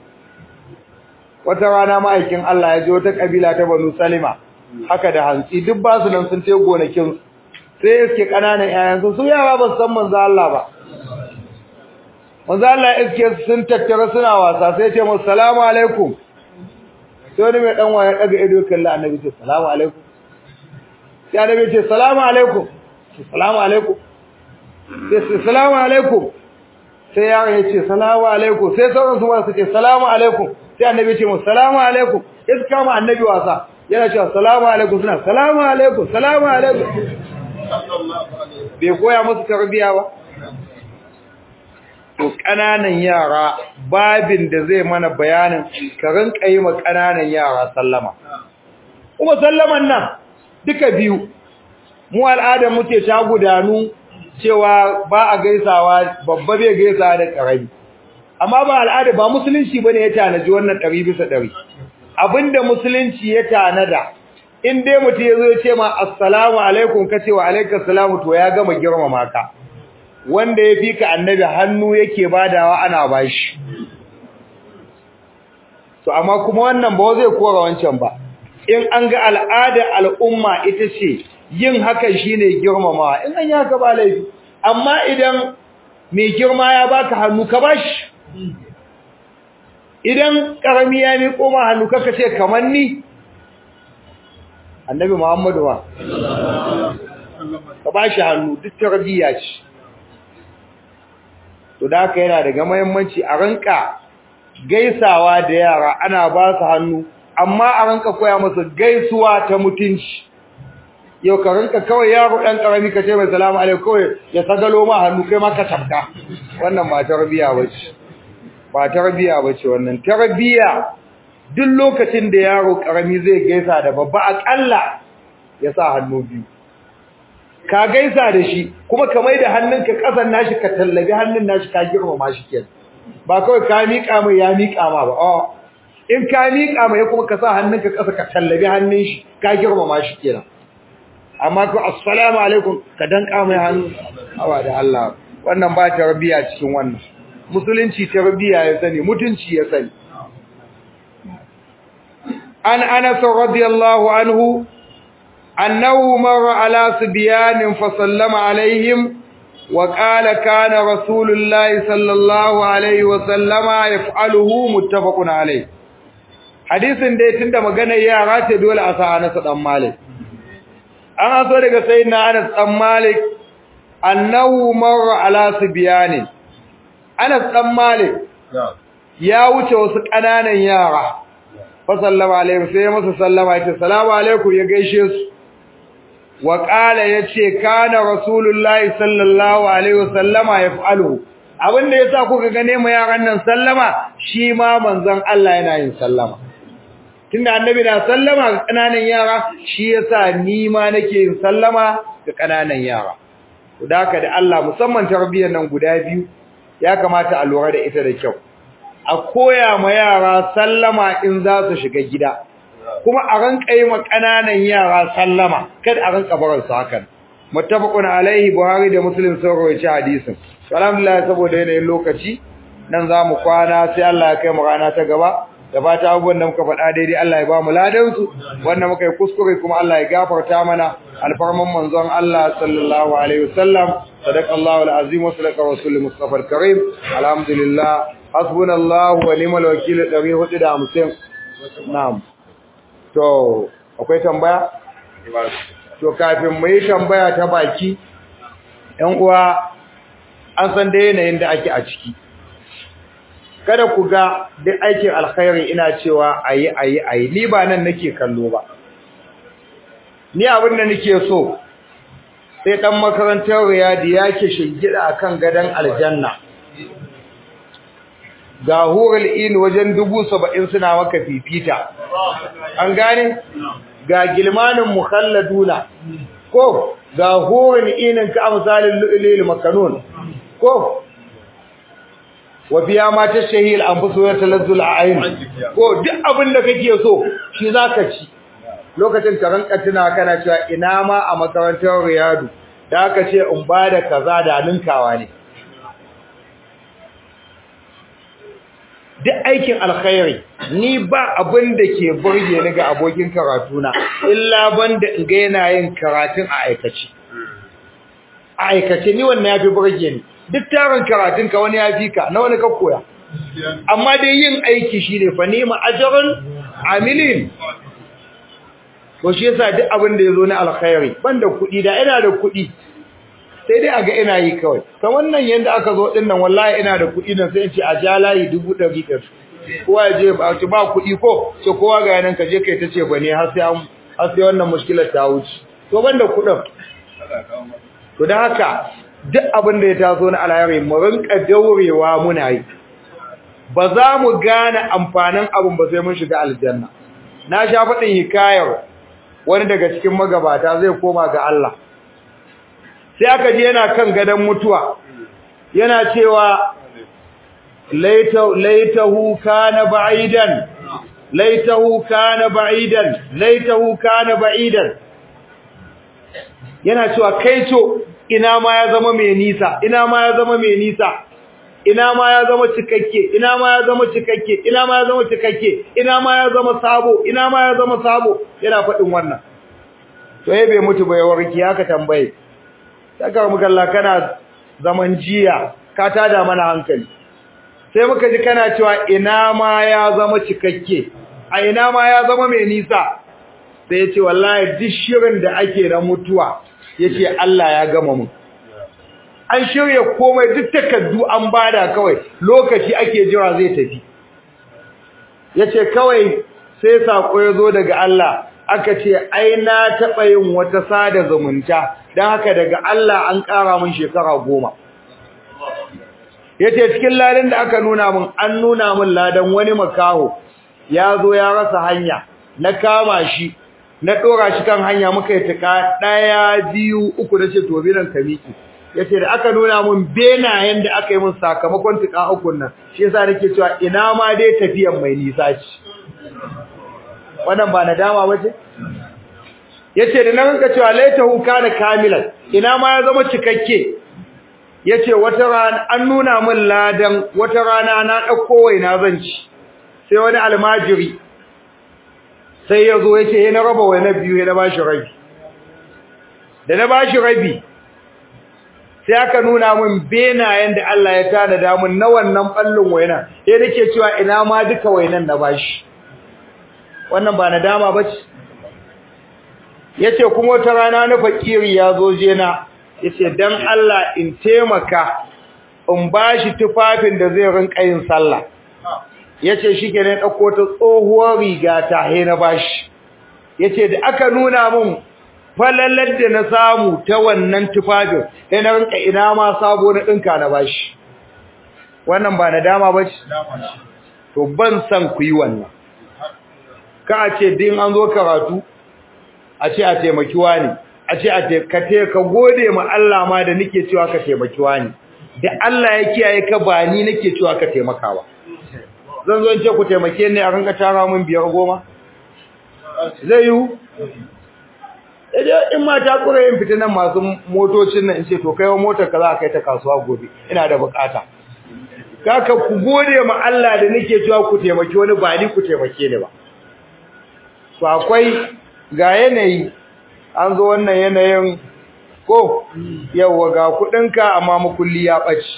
wata rana ma'aikin Allah ya je wata kabila ta Banu Salima haka da hantsi duk ba su nan sun ce gonakin sai iske kananan yayansu su yara ba san manzo Allah ba manzo Allah iske sun tattara suna wasa sai ce musu salamu alaikum sai wani mai dan waya daga ido kalla annabi ce salamu alaikum sai annabi ce salamu alaikum salamu alaikum sai salamu alaikum sai yaron ya ce salamu alaikum sai sauran su ma su ce salamu alaikum sai annabi ya ce musu salamu alaikum sai su kama annabi wasa yana cewa salamu alaikum suna salamu alaikum salamu alaikum bai koya musu tarbiya ba to kananan yara babin da zai mana bayanin ka rinka yi ma kananan yara sallama kuma sallaman nan duka biyu mu al'adar muke ta gudanu cewa ba a gaisawa babba bai gaisawa da karami amma ba al'ada ba musulunci bane ya tanaji wannan 100 bisa 100 abinda musulunci ya tanada in dai mutum yazo ya ce ma assalamu alaikum kace wa alaikas salamu to ya gama girmama ka wanda ya fika annabi hannu yake badawa ana bashi to amma kuma wannan ba zai kora wancan ba in an ga al'ada al'umma ita ce yin hakan shine girmamawa in an yi haka ba laifi amma idan mai girma ya baka hannu ka bashi idan karami ya miƙo ma hannu kaka ce kamar ni annabi muhammadu wa ka bashi hannu duk tarbiyya ce to da haka yana daga muhimmanci a ranka gaisawa da yara ana ba su hannu amma a ranka koya musu gaisuwa ta mutunci yau ka rinka kawai yaro ɗan ƙarami ka ce mai salamu alaikum kawai ya sagalo ma hannu kai ma ka tafka wannan ba tarbiya ba ce ba tarbiya ba ce wannan tarbiya duk lokacin da yaro ƙarami zai gaisa da babba aƙalla ya sa hannu biyu ka gaisa da shi kuma ka mai da hannunka ƙasan nashi ka tallabi hannun nashi ka girmama shi kenan ba kawai ka miƙa mai ya miƙa ma ba a'a in ka miƙa mai kuma ka sa hannunka ƙasa ka tallabi hannun shi ka girmama shi kenan amma ko assalamu alaikum ka danka mai hannu awa da Allah wannan ba tarbiya cikin wannan musulunci tarbiya ya sani mutunci ya sani an Anas radiyallahu anhu annahu marra ala subyan fa sallama alaihim wa qala kana rasulullahi sallallahu alaihi wa sallama yaf'aluhu muttafaqun alaihi hadisin dai tunda maganar yara ce dole a sa Anas dan Malik an aso daga sayyidina Anas dan Malik annahu marra ala sibyani Anas dan Malik ya wuce wasu kananan yara fa sallama alaihi sai masa sallama yace assalamu alaikum ya gaishe su wa qala yace kana rasulullahi sallallahu alaihi wasallama yaf'alu abinda yasa kuka gane mu yaran nan sallama shi ma manzon Allah yana yin sallama tunda annabi na sallama ga kananan yara shi yasa ni ma nake yin sallama ga kananan yara to haka da Allah musamman tarbiyyar nan guda biyu ya kamata a lura da ita da kyau a koya ma yara sallama in za su shiga gida kuma a ranka yi ma kananan yara sallama kada a ranka barar su hakan muttafaqun alaihi buhari da muslim sun rawaita hadisin alhamdulillah saboda yanayin lokaci nan za mu kwana sai Allah ya kai mu rana ta gaba da fata abubuwan da muka faɗa daidai Allah ya ba mu ladansu wanda muka yi kuskure kuma Allah ya gafarta mana alfarman manzon Allah sallallahu alaihi wasallam sadaqallahu alazim wa sadaqa rasul mustafa alkarim alhamdulillah hasbunallahu wa ni'mal wakeel 450 na'am to akwai tambaya to kafin mu yi tambaya ta baki ɗan uwa an san da yanayin da ake a ciki kada ku ga duk aikin alkhairi ina cewa ayi ayi ayi ni ba nan nake kallo ba ni abin da nake so sai dan makarantar riyadi yake shingida akan gadan aljanna ga hurul in wajen dubu saba'in suna maka fifita an gane ga gilmanin mukhalladuna ko ga hurul inin ka amsalin lu'lil makanun ko wafiya ma ta shahil an fi soyar talazzul a ayin ko duk abin da kake so shi za ka ci lokacin ka ranka tuna kana cewa ina ma a makarantar riyadu da aka ce in ba da kaza da ninkawa ne duk aikin alkhairi ni ba abin da ke burge ni ga abokin karatuna illa banda in ga yana yin karatun a aikace a aikace ni wannan yafi burge ni duk tarin karatun ka wani yafi ka na wani ka koya amma dai yin aiki shine fa nima ajrun amilin to shi yasa duk abin da yazo na alkhairi banda kuɗi da ina da kuɗi sai dai aga ina yi kawai ta wannan yanda aka zo din nan wallahi ina da kuɗi nan sai in ce a ja layi dubu ɗari ɗari kowa ya je ba ba kuɗi ko ce kowa ga yanan ka je kai ta ce ba ne har sai an har sai wannan mushkilar ta wuce to banda kuɗin to da haka duk abin da ya taso na alheri mu rinka daurewa muna yi ba za mu gane amfanin abin ba sai mun shiga aljanna na sha faɗin hikayar wani daga cikin magabata zai koma ga Allah sai aka je yana kan gadon mutuwa yana cewa laitahu kana ba'idan laitahu kana ba'idan laitahu kana ba'idan yana cewa kaito ina ma ya zama mai nisa ina ma ya zama mai nisa ina ma ya zama cikakke ina ma ya zama cikakke ina ma ya zama cikakke ina ma ya zama sabo ina ma ya zama sabo yana faɗin wannan to yayi bai mutu bai warki haka tambaye saka muka Allah kana zaman jiya ka tada mana hankali sai muka ji kana cewa ina ma ya zama cikakke a ina ma ya zama mai nisa sai ya ce wallahi duk shirin da ake na mutuwa yace Allah ya gama mu an shirya komai duk takaddu an bada kawai lokaci ake jira zai tafi yace kawai sai sako ya zo daga Allah aka ce ai na taba yin wata sada zumunta dan haka daga Allah an ƙara mun shekara goma yace cikin ladan da aka nuna mun an nuna mun ladan wani makaho ya zo ya rasa hanya na kama shi na dora shi kan hanya muka yi tuka daya biyu uku nace to biran ka miki yace da aka nuna mun benayen da aka yi mun sakamakon tuka uku nan shi yasa nake cewa ina ma dai tafiyan mai nisa ce wannan ba nadama bace yace da nan ka cewa laitahu kana kamilan ina ma ya zama cikakke yace wata rana an nuna min ladan wata rana na dauko waina zanci sai wani almajiri sai yazo yace na raba waina biyu ya na bashi rabi da na bashi rabi sai aka nuna min benayen da Allah ya tanada min na wannan ballin waina sai nake cewa ina ma duka wainan na bashi wannan ba nadama bace yace kuma wata rana na fakiri yazo je na yace dan Allah in taimaka in bashi tufafin da zai rinka yin sallah yace shikenan dauko ta tsohuwar riga ta he na bashi yace da aka nuna mun falalar da na samu ta wannan tufafin sai na rinka ina ma sabo na dinka na bashi wannan ba nadama bace to ban san ku yi wannan ka ce din an zo karatu a ce a taimaki wani a ce a ka ka gode ma Allah ma da nake cewa ka taimaki wani da Allah ya kiyaye ka ba ni nake cewa ka taimaka ba zan zo in ce ku taimake ni a ranka tara min biyar goma zai yi idan in ma ta kura yin fitinan masu motocin nan in ce to kai wa motar ka za a kai ta kasuwa gobe ina da bukata kaka ku gode ma Allah da nake cewa ku taimaki wani ba ni ku taimake ni ba to akwai ga yanayi an zo wannan yanayin ko yawa ga kudinka amma makulli ya ɓaci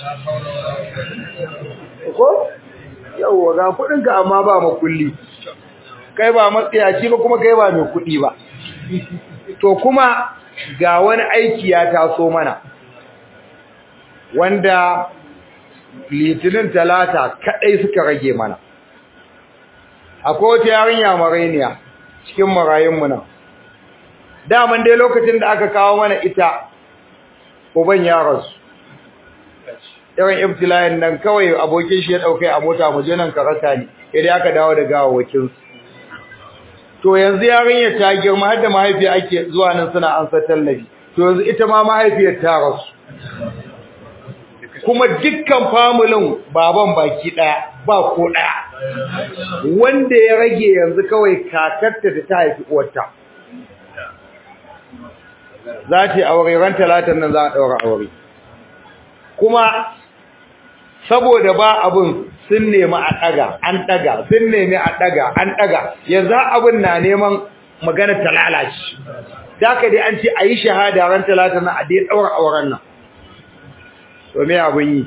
ko yawa ga kudinka amma ba makulli kai ba matsayaci ba kuma kai ba mai kudi ba to kuma ga wani aiki ya taso mana wanda litinin talata kadai suka rage mana akwai wata yarinya marainiya cikin marayunmu nan daman dai lokacin da aka kawo mana ita uban ya rasu irin ibtila'in nan kawai abokin shi ya daukai a mota mu je nan karata ne idan aka dawo da gawawakin su to yanzu yarinya ta girma har da mahaifiya ake zuwa nan suna ansa tallafi to yanzu ita ma mahaifiyar ta rasu kuma dukkan familin baban baki daya ba ko daya wanda ya rage yanzu kawai kakarta da ta haifi uwarta za ta yi aure ran talatin nan za a ɗaura aure kuma saboda ba abin sun nemi a ɗaga an ɗaga sun nemi a ɗaga an ɗaga yanzu abin na neman magana ta lalace da ka dai an ce a yi shahada ran talatin nan a dai ɗaura auren nan to me abun yi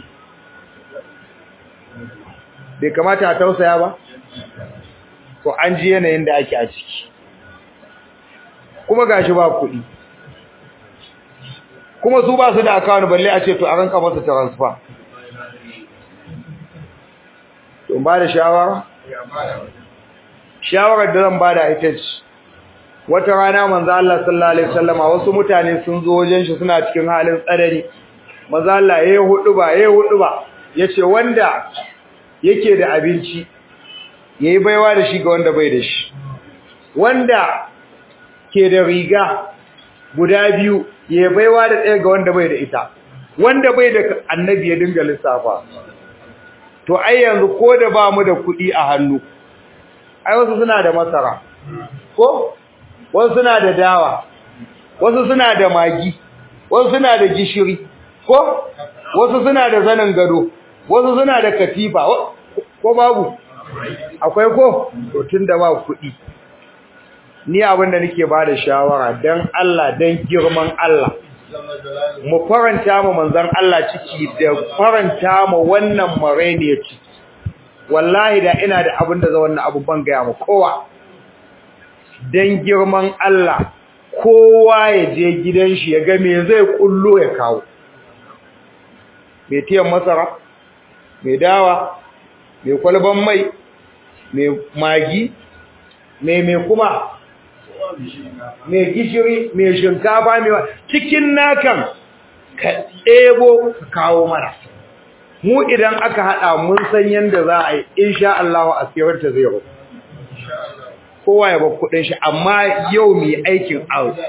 bai kamata a tausaya ba to an ji yanayin da ake a ciki kuma gashi ba kuɗi kuma su ba su da account balle a ce to a ranka masa transfer to ba da shawara shawarar da zan ba da ita ce wata rana manzo Allah sallallahu alaihi wasallama wasu mutane sun zo wajen shi suna cikin halin tsadari manzo Allah yayi hudu ba yayi hudu ba yace wanda yake da abinci yayi baiwa da shi ga wanda bai da shi wanda ke da riga guda biyu yayi baiwa da ɗaya ga wanda bai da ita wanda bai da annabi ya dinga lissafa to ai yanzu ko da ba mu da kuɗi a hannu ai wasu suna da masara ko wasu suna da dawa wasu suna da magi wasu suna da gishiri ko wasu suna da zanin gado wasu suna da katifa ko babu akwai ko to tunda ba kuɗi ni abin da nake bada shawara dan Allah dan girman Allah mu faranta mu manzon Allah ciki da faranta mu wannan marene ciki wallahi da ina da abin da za wannan abu ban ga mu kowa dan girman Allah kowa ya je gidan shi ya ga me zai kullo ya kawo mai tiyan masara mai dawa mai kwalban mai mai magi mai mai kuma mai gishiri mai shinkafa mai cikin nakan ka ɗebo ka kawo mana mu idan aka haɗa mun san yadda za a yi insha Allah a siyarta zai rufu kowa ya bar kuɗin shi amma yau mai aikin out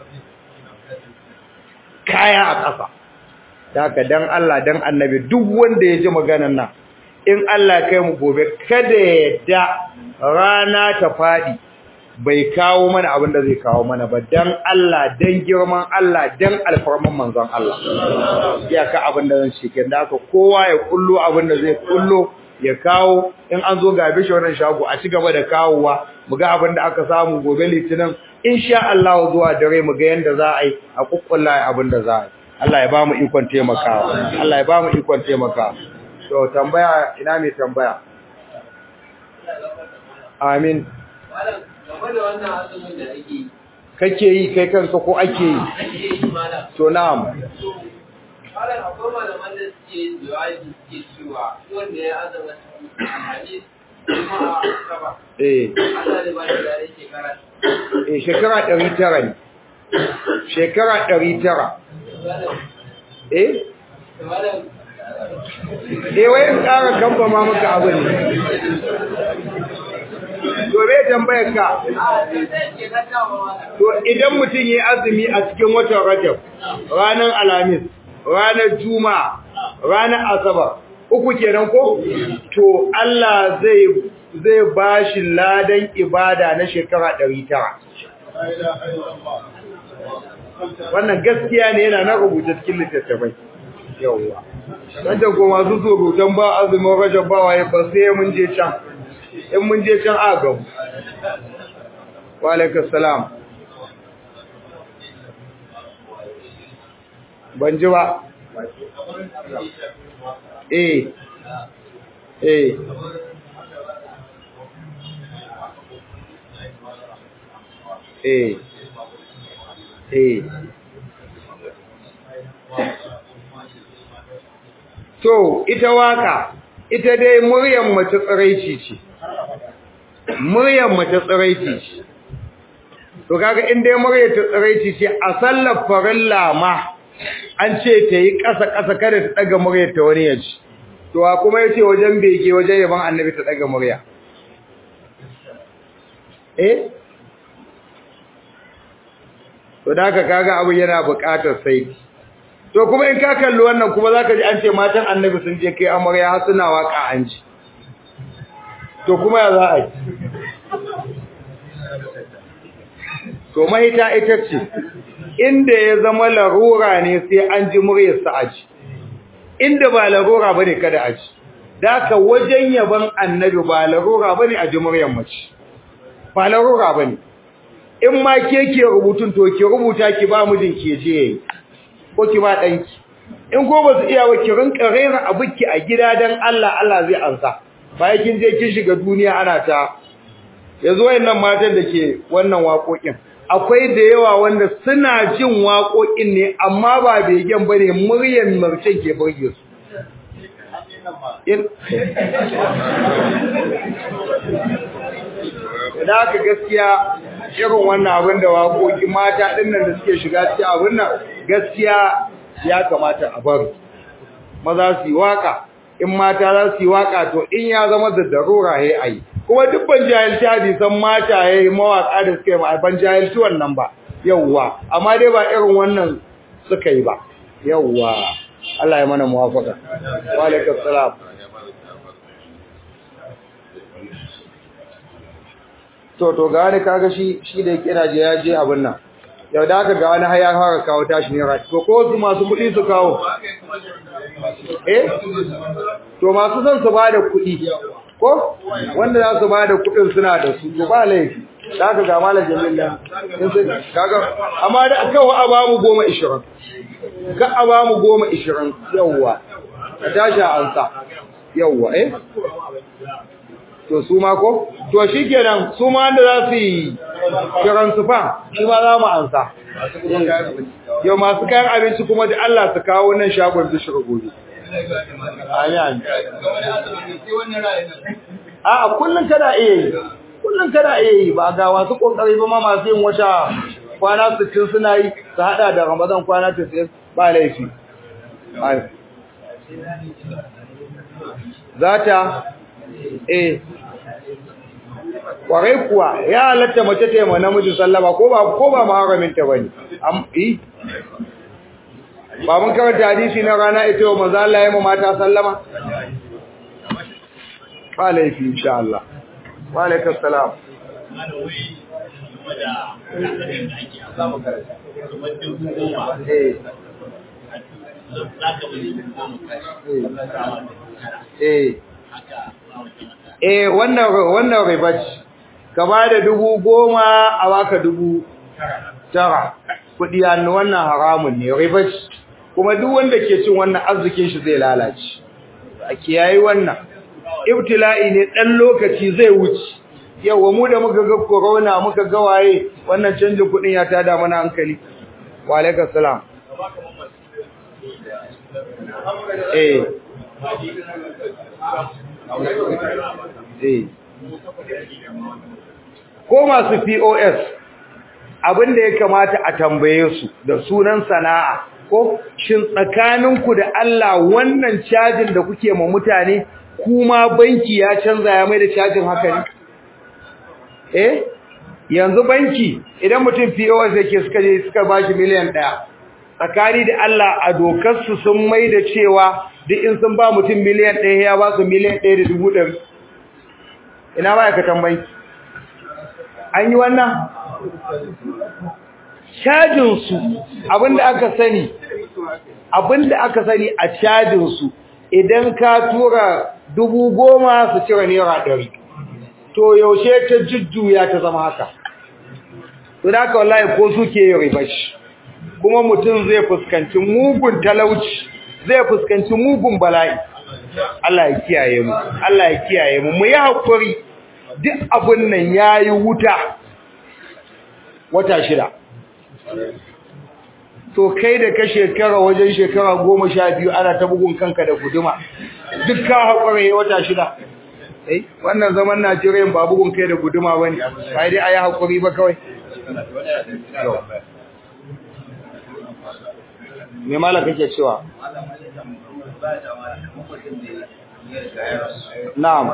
kaya a ƙasa haka dan Allah dan annabi duk wanda ya ji maganar nan in Allah kai mu gobe kada ya yadda rana ta fadi bai kawo mana abin da zai kawo mana ba dan Allah dan girman Allah dan alfarman manzon Allah ya ka abin da zan ce kin da haka kowa ya kullo abin da zai kullo ya kawo in an zo ga bishi wannan shago a ci gaba da kawowa mu ga abin da aka samu gobe litinin insha Allah zuwa dare mu ga yanda za a yi a kukkulla abin da za a yi Allah ya ba mu ikon taimakawa Allah ya ba mu ikon taimakawa to tambaya ina mai tambaya amin kake yi kai kanka ko ake yi to na'am Malam akwai malaman da suke jawabi suke cewa wanda ya azama alhamis kuma saba. eh Allah ne ba da dare shekara. eh shekara 900 ne shekara 900 eh Malam eh wai in ƙara kamba ma maka abu ne to me tambayar ka zai ke gaggawa malam. to idan mutum yayi azumi a cikin watan Rajab ranar Alhamis ranar Juma'a ranar Asabar uku kenan ko to Allah zai zai bashi ladan ibada na shekara 900 wannan gaskiya ne yana na rubuta cikin littattafai yawwa wanda ko masu surutan ba azumin Rajab ba waye ba sai mun je can in mun je can a gabu wa alaikum salam ban ji ba eh eh eh eh to ita waka ita dai muryar mace tsiraici ce muryar mace tsiraici ce to kaga in dai muryar ta tsiraici ce a sallar farilla ma an ce ta yi ƙasa ƙasa kada ta daga muryar ta wani yaji to a kuma yace wajen bege wajen yaban annabi ta daga murya eh to da haka kaga abu yana buƙatar sai to kuma in ka kalli wannan kuma zaka ji an ce matan annabi sun je kai amarya har suna waka an ji to kuma ya za a yi to mahita ita ce inda ya zama larura ne sai an ji muryar sa aji inda ba larura bane kada aji daka wajen yaban annabi ba larura bane a ji muryar mace ba larura bane in ma ke ke rubutun to ki rubuta ki ba mijin ke je yayi ko ki ba danki in ko ba su iya ba ki rinka rera abuki a gida dan Allah Allah zai ansa bayan kin je kin shiga duniya ana ta yanzu wayannan matan da ke wannan waƙoƙin akwai da yawa wanda suna jin waƙoƙin ne amma ba begen bane muryar marcen ke burge su da aka gaskiya irin wannan abin da waƙoƙi mata ɗin nan da suke shiga cikin abin nan gaskiya ya kamata a bari maza su yi waƙa in mata za su yi waƙa to in ya zama da darura ya ayi kuma duk ban jahilci hadisan mata ya yi mawaƙa da suka yi ba ban jahilci wannan ba yawwa amma dai ba irin wannan suka yi ba yawwa Allah ya mana muwafaka wa alaikum salam to to ga wani kaga shi shi da yake je ya je abin nan yau da aka ga wani haya fara kawo tashi ne rai to ko su masu kuɗi su kawo eh to masu son su bada kuɗi ko wanda za su bada kuɗin suna da su to ba laifi da aka ga malam jamila in sai kaga amma da kawo a ba mu goma ishirin ka a ba mu goma ishirin yawwa ka tashi a ansa yawwa eh to su ma ko to shikenan su ma da za su yi kiran su fa shi ma za mu ansa yau masu kayan abinci kuma da Allah su kawo nan shagon bishir gobe amin a kullun kana iya yi kullun kana iya yi ba ga wasu kokari ba ma masu yin wata kwana 60 suna yi su hada da Ramadan kwana 90 ba laifi zata eh kwarai kuwa ya halatta mace ta yi ma namiji sallama ko ba ko ba maharamin ta bane am eh ba mun karanta hadisi na rana ita wa manzo Allah ya ma mata sallama ba laifi insha Allah wa alaikum salam eh eh wannan wannan ribaci ka ba da dubu goma a baka dubu tara kudi hannu wannan haramun ne ribaci kuma duk wanda ke cin wannan arzikin shi zai lalace a kiyayi wannan ibtila'i ne dan lokaci zai wuce yawa mu da muka ga corona muka ga waye wannan canjin kudin ya tada mana hankali wa alaikum salam eh ko masu POS abin da ya kamata a tambaye su da sunan sana'a ko shin tsakaninku da Allah wannan cajin da kuke ma mutane kuma banki ya canza ya mai da cajin haka ne eh yanzu banki idan mutum POS yake suka je suka bashi miliyan 1 tsakani da Allah a dokar su sun mai da cewa duk in sun ba mutum miliyan 1 ya ba su miliyan 1 da dubu ɗari ina ba ka tambayi an yi wannan cajin su abinda aka sani abinda aka sani a cajin su idan ka tura dubu goma su cire naira ɗari to yaushe ta jujjuya ta zama haka to da haka wallahi ko suke yi ribashi kuma mutum zai fuskanci mugun talauci zai fuskanci mugun bala'i Allah ya kiyaye mu Allah ya kiyaye mu mu yi hakuri duk abun nan yayi wuta wata shida to kai da ka shekara wajen shekara goma sha biyu ana ta bugun kanka da guduma duk ka hakuri wata shida eh wannan zaman Najeriya ba bugun kai da guduma bane kai dai ayi hakuri ba kawai me mala kake cewa na'am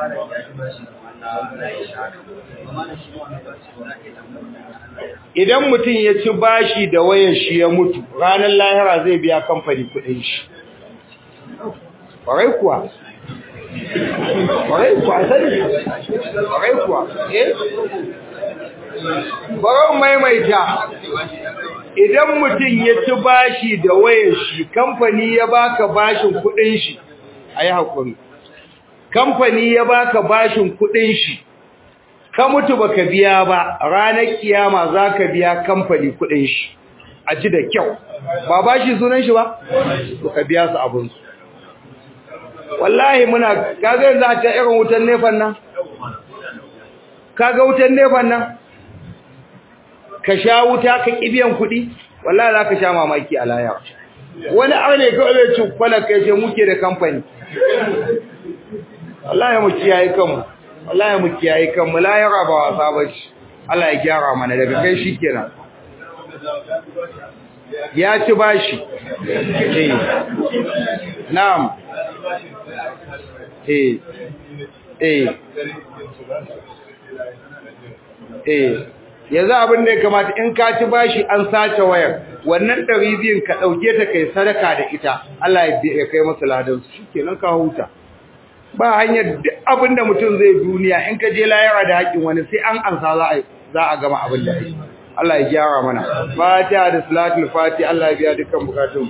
idan mutum ya ci bashi da wayar shi ya mutu ranar lahira zai biya kamfani kudin shi ƙwarai kuwa ƙwarai kuwa sani ƙwarai kuwa eh bari maimaita idan mutum ya ci bashi da wayar shi kamfani ya baka bashin kudin shi ayi hakuri kamfani ya baka bashin kudin shi ka mutu baka biya ba ranar kiyama zaka biya kamfani kudin shi a ji da kyau ba ba shi sunan shi ba to ka biya su abin su wallahi muna kaga yanzu a ta irin wutan nefan nan kaga wutan nefan nan ka sha wuta ka kibiyan kuɗi wallahi za ka sha mamaki a laya wani arne kawai zai ci kwalar kai ce muke da kamfani wallahi mu kiyaye kanmu wallahi mu kiyaye kanmu layara ba wasa ba shi Allah ya gyara mana daga kai shikenan ya ci bashi eh na'am eh eh eh yanzu abin da ya kamata in ka ci bashi an sace wayar wannan ɗari biyun ka ɗauke ta kai sadaka da ita Allah ya kai masa ladan su shikenan ka huta ba hanyar abin da mutum zai duniya in ka je layara da haƙin wani sai an ansa za a za a gama abin da ake Allah ya gyara mana fatiha da salatul fatiha Allah ya biya dukkan bukatun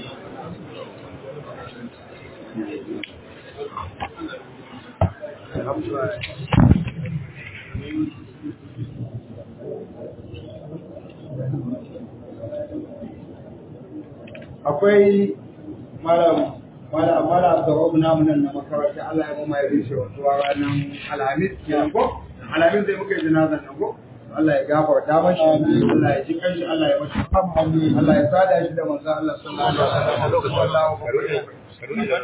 akwai malam malam malam Abdurrahman namu nan na makaranta Allah ya mama ya rishe wasu ranar Alhamis kenan ko Alhamis zai muka yi janazan nan ko Allah ya gafarta mashi Allah ya ji kanshi Allah ya mashi Allah ya sada shi da manzo Allah sallallahu alaihi wasallam